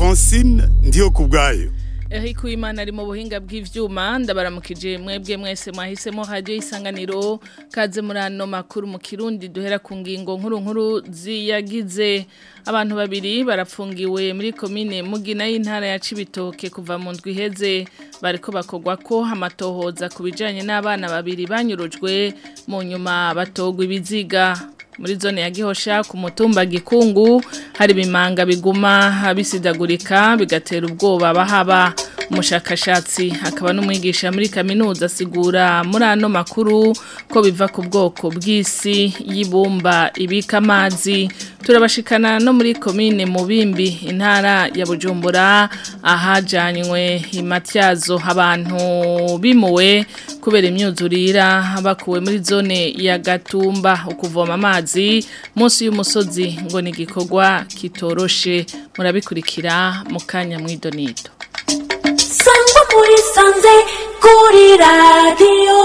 francine ndiyo ku bwayo Eric Uwimana ari mu buhinga bw'ivyuma ndabaramukije mwebwe mwese mwahisemo radio isanganiro kaze muri ano makuru mu Kirundi duhera ku ngingo nkuru nkuru ziyagize abantu babiri barapfungiwe muri komine Mugina y'intara ya Cibitoke kuva mu ndwi iheze bariko bakogwa ko amatohoza kubijanye n'abana babiri banyurujwe mu nyuma batogwa ibiziga muri zone ya gihosha ku mutumba gikungu hari bimanga biguma bisidagurika bigatera ubwoba bahaba umushakashatsi akaba n'umwigisha muri kaminuza asigura muri ano makuru ko biva ku bwoko bw'isi y'ibumba ibika amazi turabashikana no muri komine mubimbi intara ya bujumbura ahajanywe imatyazo abantu bimuwe kubera imyuzurira bakuwe muri zone ya gatumba ukuvoma amazi munsi y'umusozi ngo ni igikorwa kitoroshe murabikurikira mu kanya mw'idonito sangwa muri sanze kuri radiyo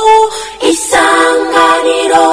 isanganiro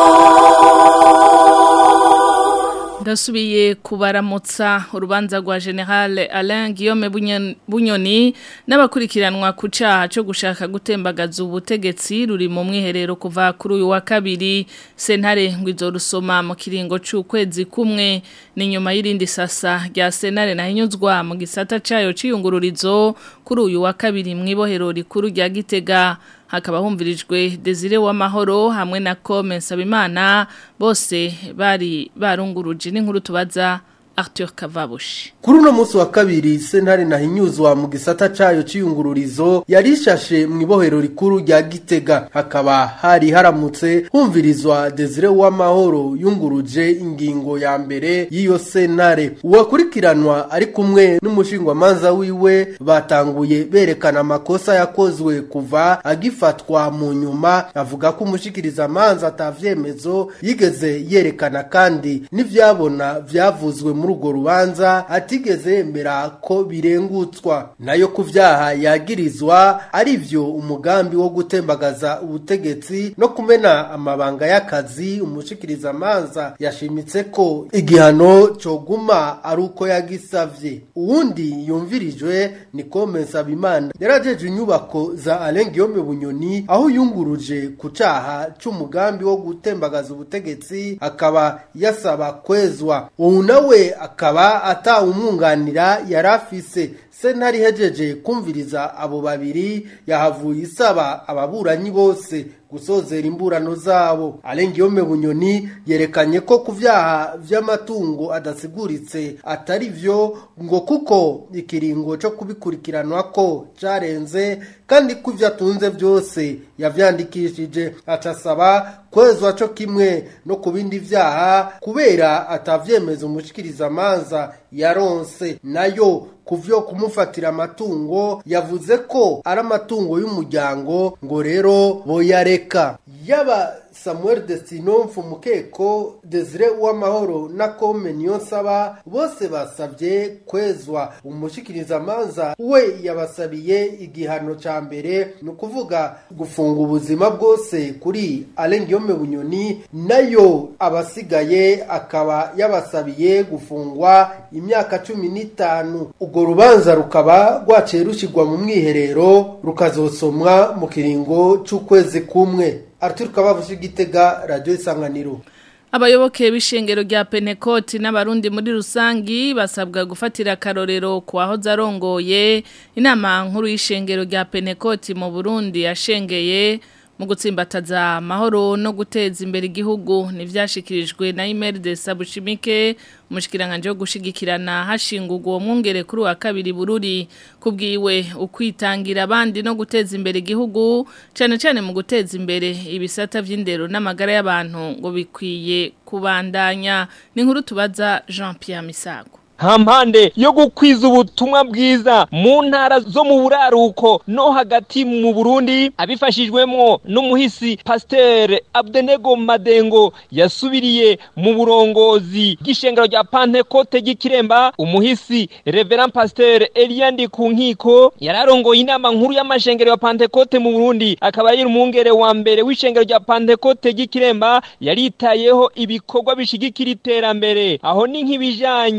ndasubiye kubaramutsa urubanza rwa general Alain Guillaume Bunyoni n'abakurikiranwa ku cyaha cyo gushaka gutembagaza ubutegetsi ruri mu mwiherero kuva kuri uyu wa kabiri sentare ngo izo rusoma mu kiringo cy'ukwezi kumwe ni nyuma y'irindi sasa rya sentare nahinyuzwa mu gisata cyayo cy'iyungururizo kuri uyu wa kabiri mu ibohero rikuru rya gitega hakaba humvirijwe Desire w'amahoro hamwe na Kome Nsabimana bose bari barunguruje n'inkuru tubaza Arthur Kavabushi Kuri uno munsi wa kabiri sentare nahinyuzwa mu gisata cayo ciyungururizo yarishashe mu ibohero rikuru rya Gitega hakaba hari haramutse humvirizwa Desire w'amahoro yunguruje ingingo ya mbere y'iyo sentare uwakurikiranwa ari kumwe n'umushingwamanza wiwe batanguye berekana amakosa yakozwe kuva agifatwa mu nyuma avuga ko umushikiriza amanza atavyemezo yigeze yerekana kandi n'ivyabona vyavuzwe muri urwo rubanza atigeze yemera ko birengutswa nayo ku vyaha yagirizwa ari vyo umugambi wo gutembagaza ubutegetsi no kumena amabanga y'akazi umushikiriza amanza yashimitse ko igihano coguma ari uko yagisavye uwundi yumvirijwe ni Kome Nsabimana yarajeje inyubako za Alain Guillaume Bunyoni aho yunguruje ku caha c'umugambi wo gutembagaza ubutegetsi akaba yasaba kwezwa ubu nawe akaba atawumwunganira yarafise sentare ihejeje kumviriza abo babiri yahavuye isaba ababuranyi bose gusozera imburano zabo Alengiyome Bunyoni yerekanye ko ku vyaha vy'amatungo adasiguritse atari vyo ngo kuko ikiringo cyo kubikurikiranwa ko carenze kandi ko ivyo atunze vyose yavyandikishije acasaba kwezwa co kimwe no ku bindi vyaha kubera atavyemeza umushikiriza amanza yaronse nayo kuvyo kumufatira amatungo yavuze ko ari amatungo y'umuryango ngo rero boyareka yaba Samuel Destino Mfumukeko Desire Uwamahoro na Kome Niyonsaba bose basabye kwezwa umushikiriza amanza we yabasabiye igihano ca mbere ni ukuvuga gufunga ubuzima bwose kuri Alain Guillaume Bunyoni nayo abasigaye akaba yabasabiye gufungwa imyaka cumi n'itanu urwo rubanza rukaba rwaciye rushigwa mu mwiherero rukazosomwa mu kiringo c'ukwezi kumwe Arthur Kabavushi Gitega Radio Isanganiro Abayoboke b'ishengero rya Pentecote n'abarundi muri rusangi basabwa gufatira karorero kwa zarongoye inama nkuru y'ishengero rya Pentecote mu Burundi yashengeye mu gutsimbataza amahoro no guteza imbere igihugu ntibyashyikirijwe na imeri de sabushimike umushikiranganje wo gushigikirana hashingurwa uwo mwungere kuri wa kabiri bururi kubwiwe ukwitangira abandi no guteza imbere igihugu cyane cyane mu guteza imbere ibisata by'indero n'amagara y'abantu ngo bikwiye kubandanya ni inkuru tubaza Jean Pierre Misago hampande yo gukwiza ubutumwa bwiza mu ntara zo mu buraruko no hagati mu Burundi abifashijwemo n'umuhisi Pasteur Abdenego Madengo yasubiriye mu burongozi bw'ishengero rya Pentecote gikiremba umuhisi Reverend Pasteur Eliandi Kunkiko yararongoye inama nkuru y'amashengero ya Pentecote mu Burundi akaba yari umwungere wa mbere w'ishengero rya Pentecote gikiremba yaritayeho ibikorwa bishigikira iterambere aho ni nk'ibijanye na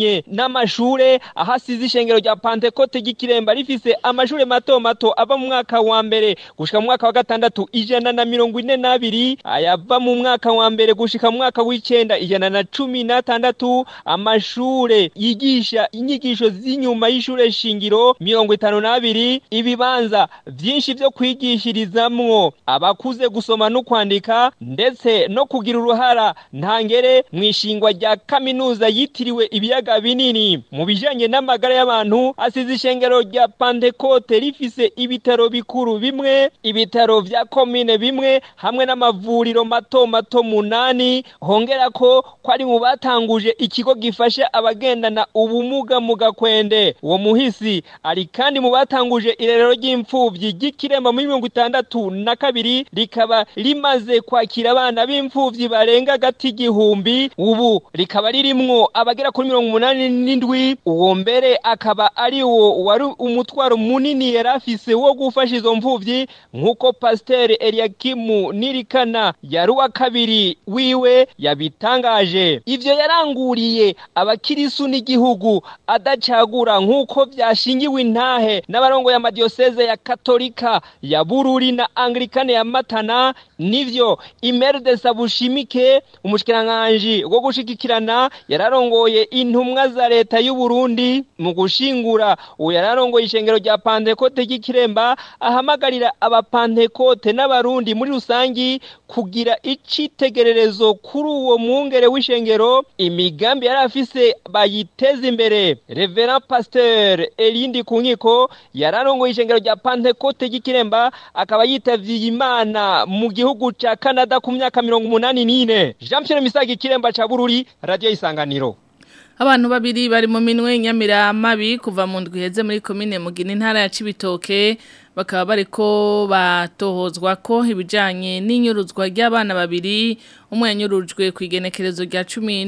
n'amashure ahasize ishengero rya Pentecote ry'ikiremba rifise amashure mato mato ava mu mwaka wa mbere gushika mu mwaka wa gatandatu ijana na mirongo ine n'abiri ayava mu mwaka wa mbere gushika mu mwaka w'icenda ijana na cumi n'atandatu amashure yigisha inyigisho z'inyuma y'ishure shingiro mirongo itanu n'abiri ibibanza vyinshi vyo kwigishirizamwo abakuze gusoma no kwandika ndetse no kugira uruhara ntangere mu ishingwa rya kaminuza yitiriwe ibiyaga binini mu bijanye n'amagara y'abantu asize ishengero rya Pentecote rifise ibitaro bikuru bimwe ibitaro vya komine bimwe hamwe n'amavuriro mato mato munani hongera ko ko ari mu batanguje ikigo gifasha abagendana ubumuga mu gakwende uwo muhisi ari kandi mu batanguje irerero ry'imfuvyi ry'ikiremba muri mirongo itandatu na kabiri rikaba rimaze kwakira abana b'imfuvyi barenga agati igihumbi ubu rikaba ririmwo abagera kuri mirongo umunani n'indwi uwo mbere akaba ari wo wari umutwaro munini yari afise wo gufasha izo mfuvyi nk'uko pasiteri eliyakimu nirikana yari uwa kabiri wiwe yabitangaje ivyo yaranguriye abakirisu n'igihugu adacagura nk'uko vyashingiwe intahe n'abarongoye amadiyoseze ya katolika ya bururi na anglikane ya matana nivyo imerde sabushimike umushikiranganji wo gushigikirana yararongoye intumwa za leta y'u Burundi mu gushingura uwo yararongoye ishengero rya Pentecote ry'ikiremba ahamagarira abapantekote n'abarundi muri rusangi kugira icitegererezo kuri uwo mwungere w'ishengero imigambi yari afise bayiteza imbere Reverend Pasteur Elindi Kunkiko yararongoye ishengero rya Pentecote ry'ikiremba akaba yitavye Imana mu gihugu ca Canada ku myaka mirongo umunani n'ine Jean Pierre Misaga ikiremba ca Bururi Radio Isanganiro Abantu babiri bari mu minwe nyamiramabi kuva mu ndwi heze muri komine mugina intara ya Cibitoke bakaba bariko batohozwa ko ibijanye n'inyuruzwa ry'abana babiri umwe yanyurujwe ku igenekerezo rya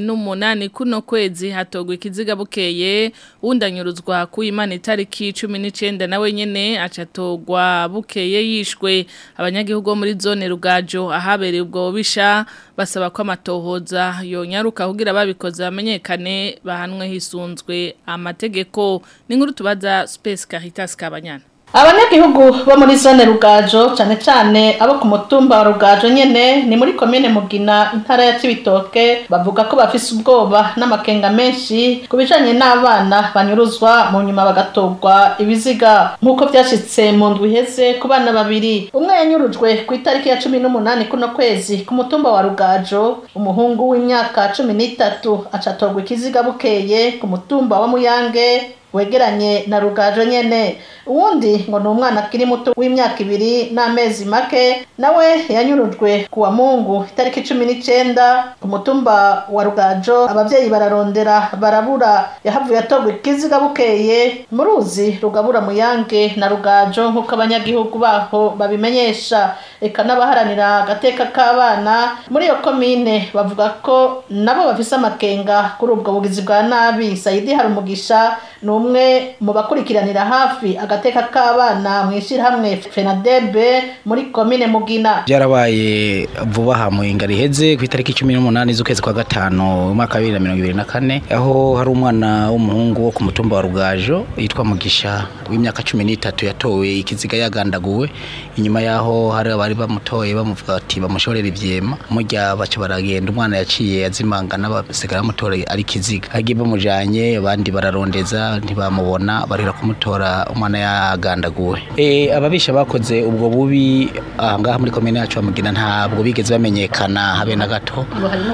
18 kuno kwezi hatogwa ikiziga bukeye undi anyuruzwa ku imana itariki 19 nawe nyene acatogwa bukeye yishwe abanyagihugu bo muri zone rugajo ahabereye ubwo bisha basaba ko amatohoza yonyaruka kugira babikoze bamenyekane bahanwe hisunzwe amategeko ni nkuru tubaza Space Caritas Kabanyana abanyagihugu bo muri zone rugajo cyane cyane abo ku mutumba wa rugajo nyene ni muri komine mugina intara ya cibitoke bavuga ko bafise ubwoba n'amakenga menshi ku bijanye n'abana banyuruzwa mu nyuma bagatogwa ibiziga nk'uko vyashitse mu ndwi iheze ku bana babiri umwe yanyurujwe ku itariki ya cumi n'umunani kuno kwezi ku mutumba wa rugajo umuhungu w'imyaka cumi n'itatu acatogwa ikiziga bukeye ku mutumba wa muyange wegeranye na rugajo nyene uwundi ngo ni umwana akiri muto w'imyaka ibiri n'amezi make nawe yanyurujwe ku wa mungu itariki cumi n'icenda ku mutumba wa rugajo abavyeyi bararondera barabura yahavuye atogwa ikiziga bukeye mu ruzi rugabura muyange na rugajo nk'uko abanyagihugu baho babimenyesha eka n'abaharanira agateka k'abana muri iyo komine bavuga ko nabo bafise amakenga kuri ubwo bugizi bwa nabi sayidi harumugisha ni umwe mu bakurikiranira hafi agateka k'abana mu ishyirahamwe fenadebe muri komine mugina byarabaye vuba aha mu inga riheze ku itariki cumi n'umunani z'ukwezi kwa gatanu umwaka wa bibiri na mirongo ibiri na kane aho hari umwana w'umuhungu wo ku mutumba wa rugajo yitwa mugisha w'imyaka cumi n'itatu yatowe ikiziga yagandaguwe inyuma yaho hari abari bamutoye bamuvuga ati bamushorera ivyema murya baca baragenda umwana yaciye azimangana basigara bamutora ari ikiziga agiye bamujanye abandi bararondeza ntibamubona barira kumutora umwana yagandaguwe e, ababisha bakoze ubwo bubi ahangaha muri komine yacu bamugina ntabwo bigeze bamenyekana habe na gato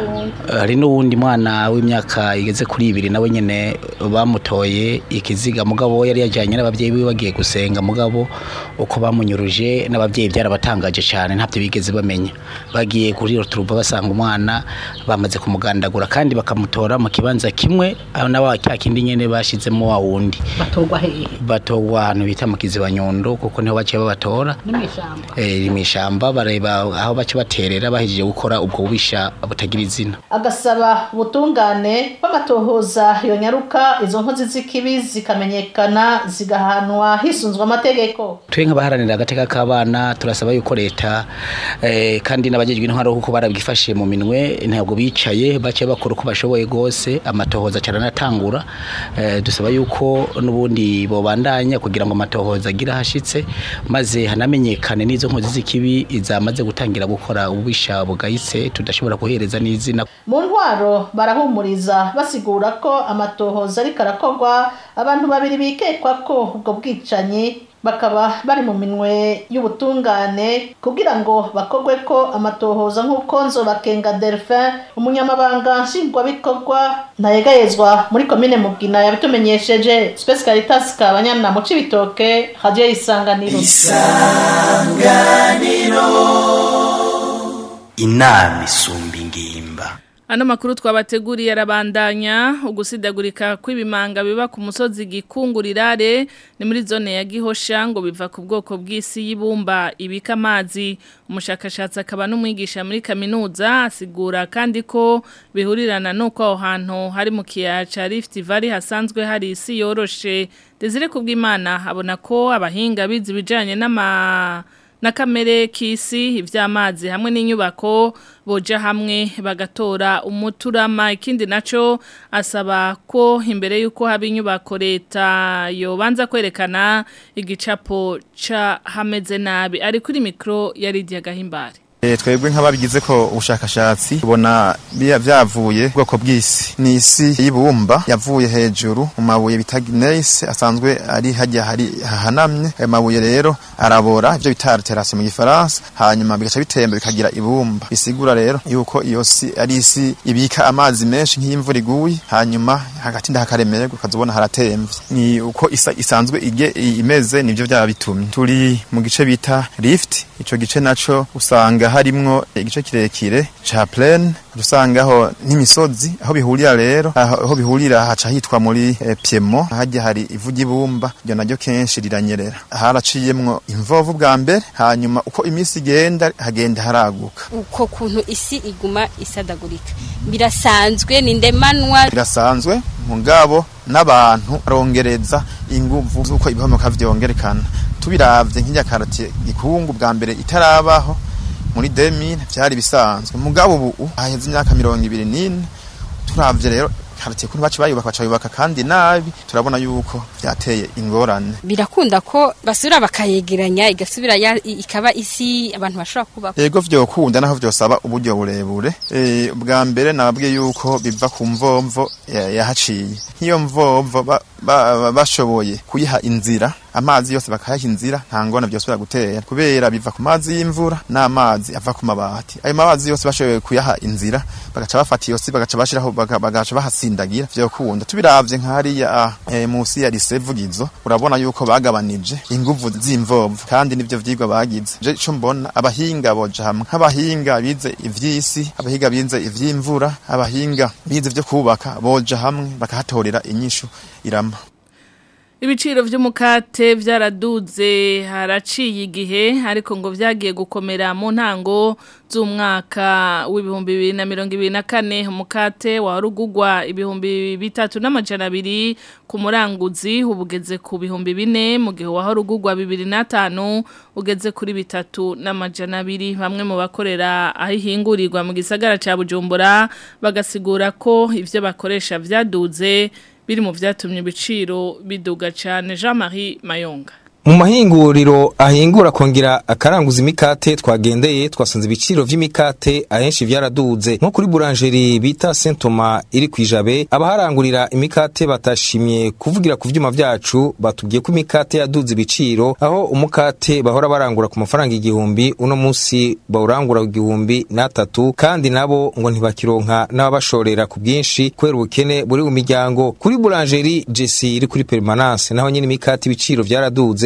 hari n'uwundi mwana w'imyaka igeze kuri ibiri nawe nyene bamutoye ikiziga mugabo yari yajyanye n'ababyeyi biwe bagiye gusenga mugabo uko bamunyuruje n'ababyeyi byarabatangaje cyane ntabyo bigeze bamenya bagiye kuri roturuba basanga umwana bamaze kumugandagura kandi bakamutora mu kibanza kimwe na wa cya kindi nyene bashizemo ntibavamo wa wundi batorwa hehe batogwa ahantu bita mu kiziba nyundo kuko niho baciye babatora ni mw'ishamba eh mu ishamba bareba aho bace baterera bahejeje gukora ubwo bubisha butagira izina agasaba ubutungane b'amatohoza yonyaruka izo nkozi z'ikibi zikamenyekana zigahanwa hisunzwe amategeko twe nk'abaharanira agateka k'abana turasaba yuko leta eh, kandi n'abajejwe intwaro kuko barabwifashe mu minwe ntabwo bicaye baciye bakora uko bashoboye gose amatohoza caranatangura eh, dusaba yuko n'ubundi bobandanya kugira ngo amatohoza agira hashitse maze hanamenyekane n'izo nkozi z'ikibi zamaze gutangira gukora ububisha bugayitse tudashobora kuhereza n'izina mu ntwaro barahumuriza basigura ko amatohoza ariko arakorwa abantu babiri bikekwa ko ubwo bwicanyi bakaba bari mu minwe y'ubutungane kugira ngo bakorwe ko amatohoza nk'uko nzobakenga delphin umunyamabanga nshingwabikorwa ntayegayezwa muri komine mugina yabitumenyesheje space caritas kabanyana mu cibitoke radio isanganiro inama isumba ingimba Ano makuru twabateguriye arabandanya ugusidagurika kw'ibimanga biba ku musozi gikungurirare ni muri zone ya Gihosha ngo biva ku bwoko bw'isi y'ibumba ibika amazi umushakashatsi akaba n'umwigisha muri kaminuza asigura kandi ko bihurirana nuko aho hantu hari mu kiyaya ca Rift Valley hasanzwe hari isi yoroshe Desire kubw'Imana abona ko abahinga bizi bijanye n'ama na kamere k'isi iby'amazi hamwe n'inyubako boja hamwe bagatora umuturama ikindi naco asaba ko imbere y'uko haba inyubako leta yobanza kwerekana igicapo ca hameze nabi ari kuri mikro ya Lydia Gahimbare E, twebwe nk'ababigize ko ubushakashatsi tubona biya vyavuye ubwoko bw'isi ni isi y'ibumba yavuye hejuru mu mabuye bita gneiss asanzwe ari hajya hari hahanamye ayo mabuye rero arabora ivyo bita alteration mu gifaransa hanyuma bigaca bitemba bikagira ibumba bisigura rero yuko iyo si ari isi ibika amazi menshi nk'imvura iguye hanyuma hagati ndahakaremererwa ukazubona haratemvye ni uko isa isanzwe ige imeze nivyo vyaba bitumye turi mu gice bita rift ico gice naco usanga harimwo igice kirekire ca plaine dusangaho n'imisozi aho bihurira rero aho bihurira haca hitwa muri eh, Piemo hajya hari ivu ry'ibumba ryo naryo kenshi riranyerera haraciyemwo imvovu bwa mbere hanyuma uko iminsi igenda hagenda haraguka uko kuntu isi iguma isadagurika birasanzwe ni ndemanwa birasanzwe mugabo n'abantu barongereza inguvu z'uko ibihomoka vyongerekana tubiravye nk'irya karate gikungu bwa mbere itarabaho muri 2000 vyari bisanzwe mugabo ubu haheze imyaka mirongo ibiri n'ine turavye rero karate kuntu baci bayubaka baca bayubaka kandi nabi turabona yuko vyateye ingorane birakunda ko basubira bakayegeranya igasubira ya- i- ikaba isi abantu bashobora kuba ego vyokunda naho vyosaba uburyo burebure e, bwa mbere nababwiye yuko biva ku mvomvo ya- yahaciye nk'iyo mvomvo ba- ba- ba- bashoboye kuyiha inzira amazi yose bakayaha inzira nta ngona vyosubira gutera kubera biva ku mazi y'imvura n'amazi ava ku mabati ayo mazi yose bashoboye kuyaha inzira bagaca bafata iyo si bagaca bashiraho baga- bagaca bahasindagira vyokunda tubiravye nk'hariya e, musi ya lisevugizo urabona yuko bagabanije inguvu z'imvovo kandi nivyo vyigwa bagize je ico mbona abahinga boja hamwe nk'abahinga bize ivy'isi abahinga bize ivy'imvura abahinga bize vyo kubaka boja hamwe bakahatorera inyishu irama Ibiciro vy'umukate vyaraduze haraciye igihe ariko ngo vyagiye gukomera mu ntango z'umwaka w'ibihumbi bibiri na mirongo ibiri na kane umukate warugugwa ibihumbi bitatu n'amajana abiri ku muranguzi ubugeze ku bihumbi bine mu gihe waharugugwa bibiri n'atanu ugeze kuri bitatu n'amajana abiri bamwe mu bakorera aho ihingurirwa mu gisagara ca Bujumbura bagasigura ko ivyo bakoresha vyaduze biri mu vyatumye ibiciro biduga cyane Jean-Marie Mayonga mu mahinguriro ahingura kongera akaranguza imikate twagendeye twasanze ibiciro vy'imikate ahenshi vyaraduze nko kuri boulangerie bita Saint Thomas iri kwijabe abaharangurira imikate batashimye kuvugira ku vyuma vyacu batubwiye ko imikate yaduze ibiciro aho umukate bahora barangura ku mafaranga igihumbi uno musi bawurangura ku igihumbi n'atatu kandi nabo ngo ntibakironka n'ababashorera ku bwinshi kubera ubukene buri mu miryango kuri boulangerie Jesse iri kuri permanence naho nyene imikate ibiciro vyaraduze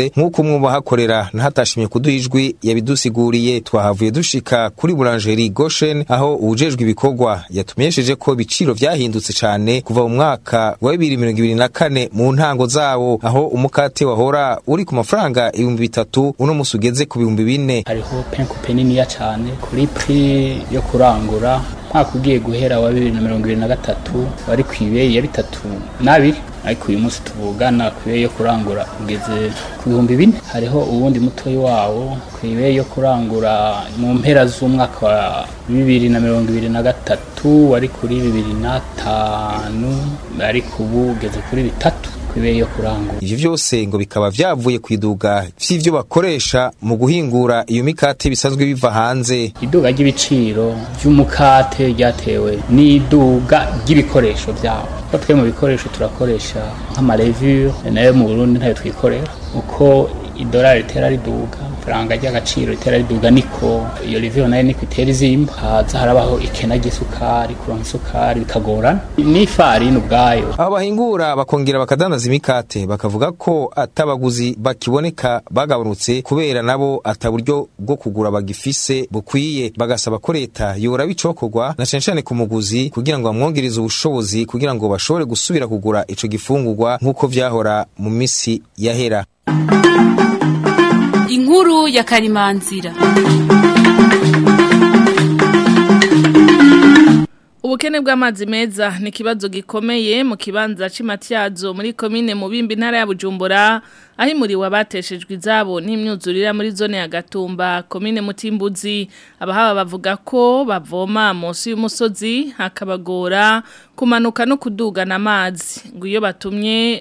vyaraduze nk'uko umwe mu bahakorera ntatashimye kuduha ijwi yabidusiguriye twahavuye dushika kuri Boulangerie Goshen aho uwujejwe ibikorwa yatumenyesheje ko ibiciro vyahindutse cane kuva mu mwaka wa 2024 mu ntango zawo aho umukate wahora uri ku mafaranga ibihumbi bitatu uno musi ugeze ku bihumbi bine hariho penkupe niniya cane kuri prix yo kurangura mwaka ugiye guhera wa bibiri na mirongo ibiri na gatatu wari ku ibeyi ya bitatu n'abiri ariko uyu munsi tuvugana ku ibeyi yo kurangura ugeze ku bihumbi bine hariho uwundi mutoyi wawo ku ibeyi yo kurangura mu mpera z'umwaka wa bibiri na mirongo ibiri na gatatu wari kuri bibiri n'atanu ariko ubu ugeze kuri bitatu ku ibeyi yo kurangura ivyo vyose ngo bikaba vyavuye kwiduga vy'ivyo bakoresha mu guhingura iyo mikate bisanzwe biva hanze iduga ry'ibiciro vy'umukate ryatewe n'iduga ry'ibikoresho vyawo ko twe mu bikoresho turakoresha nk'amarevure nayo mu Burundi ntayo twikorera uko idolari ritera riduga faranga ry'agaciro ritera riduga niko iyo revure nayo niko itera izimba haza harabaho ikena ry'isukari kuronka isukari bikagorana n'ifarini ubwayo abo bahingura bakongera bakadandaza imikate bakavuga ko atabaguzi bakiboneka bagabanutse kubera nabo ataburyo bwo kugura bagifise bukwiye bagasaba ko leta yora bicokorwa na cane cane ku muguzi kugira ngo bamwongereze ubushobozi kugira ngo bashobore gusubira kugura ico gifungurwa nk'uko vyahora mu misi yahera inkuru ya karimanzira Ubukene bw'amazi meza ni ikibazo gikomeye mu kibanza cy'imatyazo muri komine Mubimbi intara ya Bujumbura aho imuriwe abateshejwe izabo n'imyuzurira muri zone ya Gatumba komine Mutimbuzi abahaba bavuga ko bavoma munsi y'umusozi hakabagora kumanuka no kudugana amazi ngo iyo batumye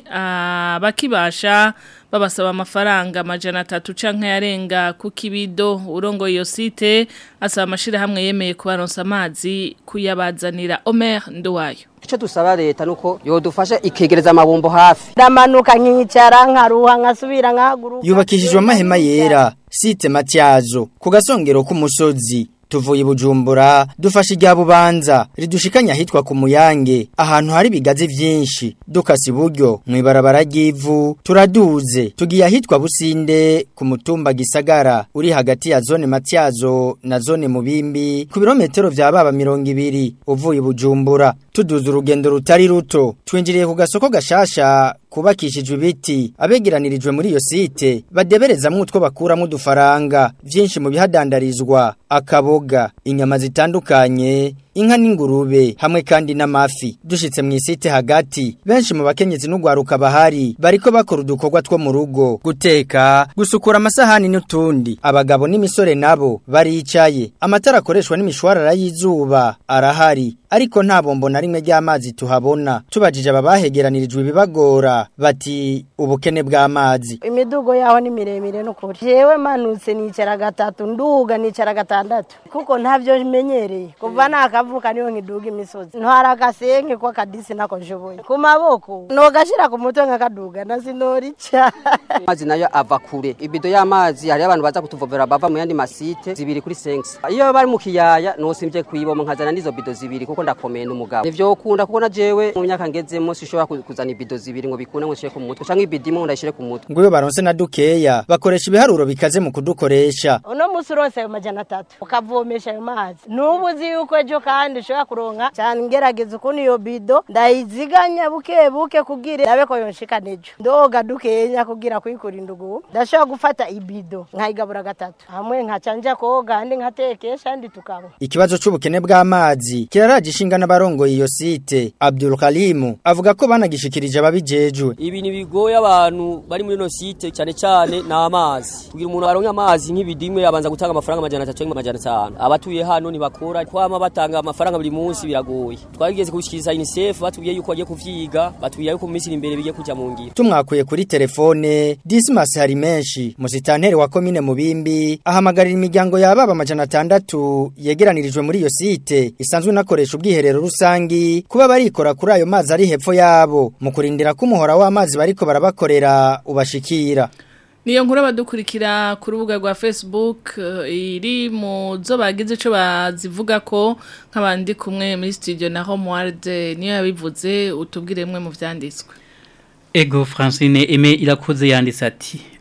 abakibasha babasaba amafaranga amajana atatu canke yarenga ku kibido urongo iyo site asaba amashirahamwe yemeye kubaronsa amazi kuyabazanira Omer Nduwayo icyo dusaba leta nuko yodufasha ikegereza amabombo hafi ndamanuka nkicara nkaruha nkasubira nkahaguruka yubakishijwe amahema yera site matyazo ku gasongero k'umusozi tuvuye bujumbura dufashe irya bubanza ridushikanya ahitwa ku muyange ahantu hari ibigazi vyinshi dukasi iburyo mw'ibarabara ry'ivu turaduze tugiye ahitwa businde ku mutumba gisagara uri hagati ya zone matyazo na zone mubimbi ku birometero vya baba mirongo ibiri uvuye bujumbura tuduze urugendo rutari ruto twinjiriye ku gasoko gashasha kubakishijwe ibiti abegeranirijwe muri iyo site badeberezamwo utwo bakuramwo udufaranga vyinshi mu bihadandarizwa akaboga inyama zitandukanye inka n'ingurube hamwe kandi n'amafi dushitse mu isite hagati benshi mu bakenyezi n'ugwaruka bahari bariko bakora udukorwa two mu rugo guteka gusukura amasahani n'utundi abagabo n'imisore nabo baricaye amatara akoreshwa n'imishwarara y'izuba arahari ariko nta bombo na rimwe ry'amazi tuhabona tubajije ababahegeranirijwe ibibagora bati ubukene bw'amazi imidugo yaho ni miremire n'ukuri jewe manutse nicara gatatu nduga nicara gatandatu kuko ntavyo menyereye kuva nakavuka niyo nkiduga imisozi ntwara agasenke ko akadisi nako nshoboye ku maboko nogashira ku mutwe nkakaduga nasinorica amazi nayo ava kure ibido y'amazi hariyo abantu baza kutuvovera bava mu yandi masite zibiri kuri senksi iyo bari mu kiyaya nosimvye kuyiboma nkazana n'izo bido zibiri kuko ndakomeye n'umugabo nivyo ukunda kuko na jewe mu myaka ngezemo sishobora kuzana ibido zibiri ngo bikunde ngo nshire ku mutwe canke ibido imwe ngo ndayishire ku mutwe ngo iyo baronse na dukeya bakoresha ibiharuro bikaze mu kudukoresha uno musi uronse ayo majana atatu ukavomesha ayo mazi nubu uzi yuko ejo kandi ushobora kuronka cyane ngerageza ukuntu iyo bido ndayiziganya buke buke kugira ndabe ko yonshika nejo ndoga dukenya kugira kwikurinda ugu ndashobora gufata ibido nkayigabura gatatu hamwe nkacanja koga andi nkatekesha andi tukanywa ikibazo c'ubukene bw'amazi kiraraje ishinga n'abarongoye iyo site Abdul Kalim avuga ko banagishikirije ababijejwe ibintu bigoye abantu bari muri no site cyane cyane na amazi kugira umuntu aronke amazi nk'ibidimwe abanza gutanga amafaranga amajana 3 cyangwa amajana 5 abatuye hano ntibakora kwama batanga amafaranga buri munsi biragoye twageze kushikiriza UNICEF batubwiye yuko bagiye kuvyiga batubwiye yuko mu minsi iri imbere bigiye kuja mu ngiro tumwakuye kuri telefone Dismas hari menshi musitanteri wa komine mubimbi ahamagarira imiryango yababa amajana atandatu yegeranirijwe muri iyo site isanzwe nakoresha ubwiherero rusangi kuba barikora kuri ayo mazi ari hepfo yabo mu kurindira ko umuhora w'amazi bariko barabakorera ubashikira Niyo nkuru badukurikira ku rubuga rwa Facebook uh, iri mu zo bagize ico bazivuga ko nk'abandi kumwe muri studio na Homeward niyo yabivuze utubwire mwe mu vyanditswe. Ego Francine Aime irakoze yanditse ati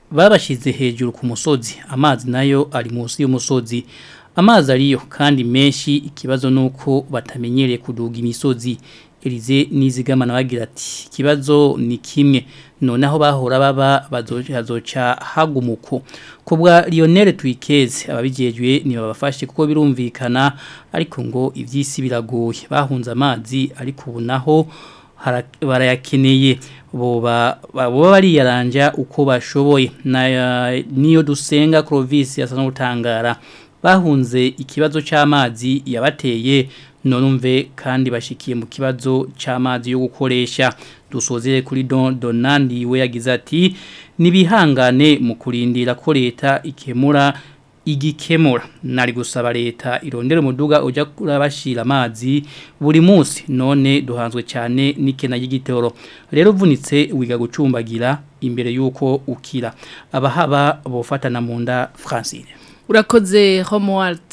babashize hejuru ku musozi amazi nayo ari munsi y'umusozi amazi ariyo kandi menshi ikibazo nuko batamenyereye kuduga imisozi Elize nizigama nabagira ati ikibazo ni kimwe noneho bahora baba bazoca hagumuko kubwa Lionel Twikeze ababijejwe ni babafashe kuko birumvikana ariko ngo ivyisi biragoye bahunze amazi ariko ubu naho barayakeneye boba boba bariyaranja uko bashoboye na niyo dusenga Clovis yasa n'utangara bahunze ikibazo cy'amazi yabateye nonumve kandi bashikiye mu kibazo cy'amazi yo gukoresha dusozere kuri don donandi we yagize ati nibihangane mu kurindira ko leta ikemura igikemura nari gusaba leta irondera umuduga ujya kurabashira amazi buri munsi none duhanzwe cyane n'ikena y'igitoro rero uvunitse wiga gucumbagira imbere y'uko ukira abahaba bofatana mu nda Francine urakoze Homeworld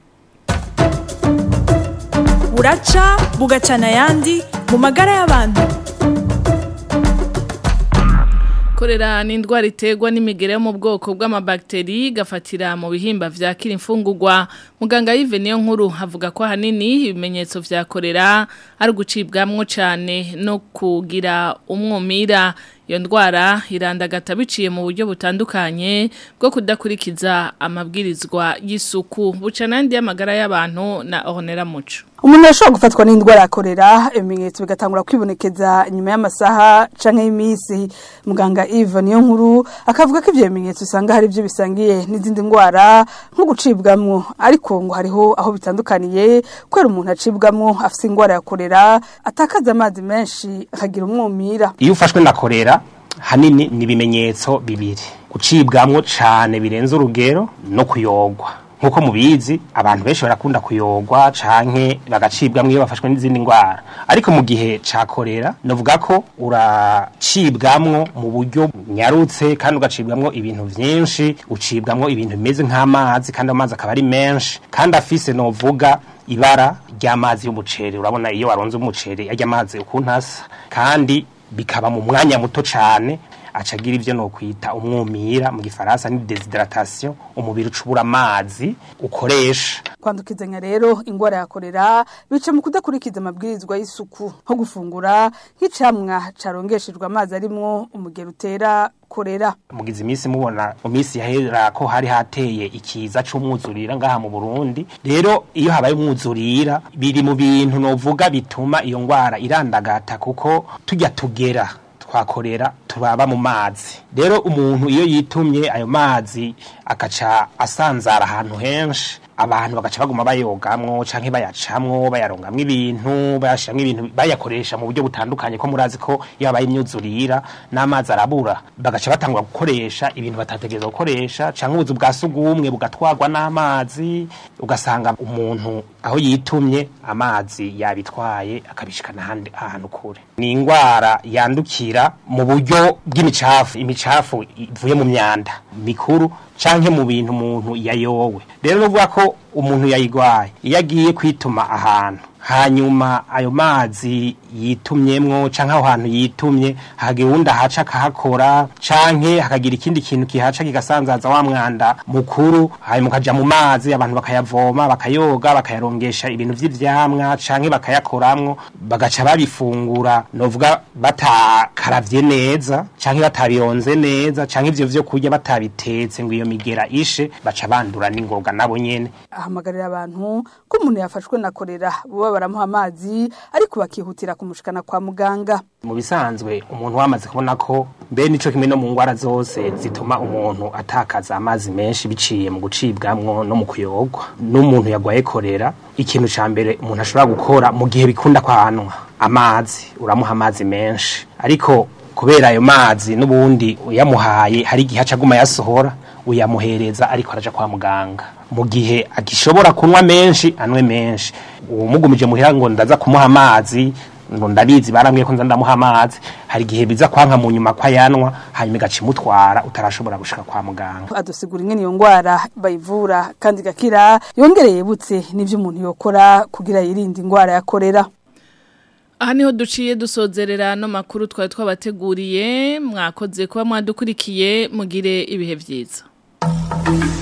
buraca bugacana ayandi mu magara y'abantu korera ni indwara iterwa n'imigere yo mu bwoko bw'amabagiteri gafatira mu bihimba vyakira imfungurwa muganga Yves niyo nkuru avuga ko ahanini ibimenyetso vya korera ari gucibwamwo cyane no kugira umwumira iyo ndwara irandagata biciye mu buryo butandukanye bwo kudakurikiza amabwirizwa y'isuku buca n'andi y'amagara y'abantu na Ornera Muco umuntu ashobora gufatwa n'indwara ya korera ibimenyetso bigatangura kwibonekeza nyuma y'amasaha canke y'imisi muganga Yves niyo nkuru akavuga ko ivyo bimenyetso usanga hari byo bisangiye n'izindi ndwara nko gucibwamwo ariko ngo hariho aho bitandukaniye kwera umuntu acibwamwo afise indwara ya korera atakaza amazi menshi akagira umwumira iyo ufashwe na korera hanini ni ibimenyetso bibiri gucibwamwo cane birenze urugero no kuyogwa nkuko mubizi abantu benshi barakunda kuyogwa canke bagacibwamwo iyo bafashwe n'izindi ndwara ariko mu gihe ca korera novuga ko uracibwamwo mu buryo nyarutse kandi ugacibwamwo ibintu vyinshi ucibwamwo ibintu bimeze nk'amazi kandi amazi akaba ari menshi kandi afise novuga ibara ry'amazi y'umuceri urabona iyo waronze umuceri arya amazi ukuntu asa kandi bikaba mu mwanya muto cane acagira ivyo no kwita umwumira mu gifaransa ni desidratation umubiri ucubura amazi ukoresha kwandukizanya rero ingwara ya korera bice mu kudakurikiza amabwirizwa y'isuku nko gufungura nk'icamwa carongeshejwe amazi arimwo umugero utera korera mugize iminsi mubona mu minsi yahera ko hari hateye ikiza c'umwuzurira ngaha mu Burundi rero iyo habaye umwuzurira biri mu bintu novuga bituma iyo ngwara irandagata kuko tujya tugera twakorera turaba mu mazi rero umuntu iyo yitumye ayo mazi akaca asanzara ahantu henshi abantu bagaca baguma bayogamwo canke bayacamwo bayarongamwo ibintu bayashiramwo ibintu bayakoresha mu buryo butandukanye ko murazi ko iyo habaye imyuzurira n'amazi arabura bagaca batangura gukoresha ibintu batategereza gukoresha canke ubuzu bwa sugumwe bugatwarwa n'amazi ugasanga umuntu aho yitumye amazi yabitwaye akabishikana ahandi ahantu kure ni ingwara yandukira mu buryo bw'imicafu imicafu ivuye mu myanda mikuru canke mu bintu umuntu yayowe rero nuvuga ko umuntu yayigwaye iyo agiye kwituma ahantu hanyuma ayo mazi yitumyemwo canke aho hantu yitumye hagira uwundi ahaca akahakora canke hakagira ikindi kintu kihaca kigasanzaza wa mwanda mukuru hanyuma ukaja mu mazi abantu bakayavoma bakayoga bakayarongesha ibintu vy'ivyamwa canke bakayakoramwo bagaca babifungura novuga batakaravye neza canke batabironze neza canke ivyo vyo kurya batabitetse ngo iyo migera ishe baca bandura n'ingoga nabo nyene ahamagarira abantu ko umuntu yafashwe na korera buba baramuha amazi ariko bakihutira kumushikana kwa muganga mu bisanzwe umuntu wamaze kubona ko mbe nico kimwe no mu ngwara zose zituma umuntu atakaza amazi menshi biciye mu gucibwamwo no mu kuyogwa n'umuntu yagwaye korera ikintu ca mbere umuntu ashobora gukora mu gihe bikunda kwanwa amazi uramuha amazi menshi ariko kubera ayo mazi n'ubundi uyamuhaye hari igihe acaguma yasohora uyamuhereza ariko araja kwa muganga mu gihe agishobora kunywa menshi anwe menshi umugumije muhira ngo ndaza kumuha amazi ngo ndabizi barambwiye ko nza ndamuha amazi hari igihe biza kwanka mu nyuma kwa yanwa hanyuma igaca imutwara utarashobora gushika kwa muganga adusigura ingene iyo ngwara bayivura kandi gakira yongereye butse n'ivyo umuntu yokora kugira yirinde ingwara ya korera aha niho duciye dusozerera no makuru twari twabateguriye mwakoze kuba mwadukurikiye mugire ibihe byiza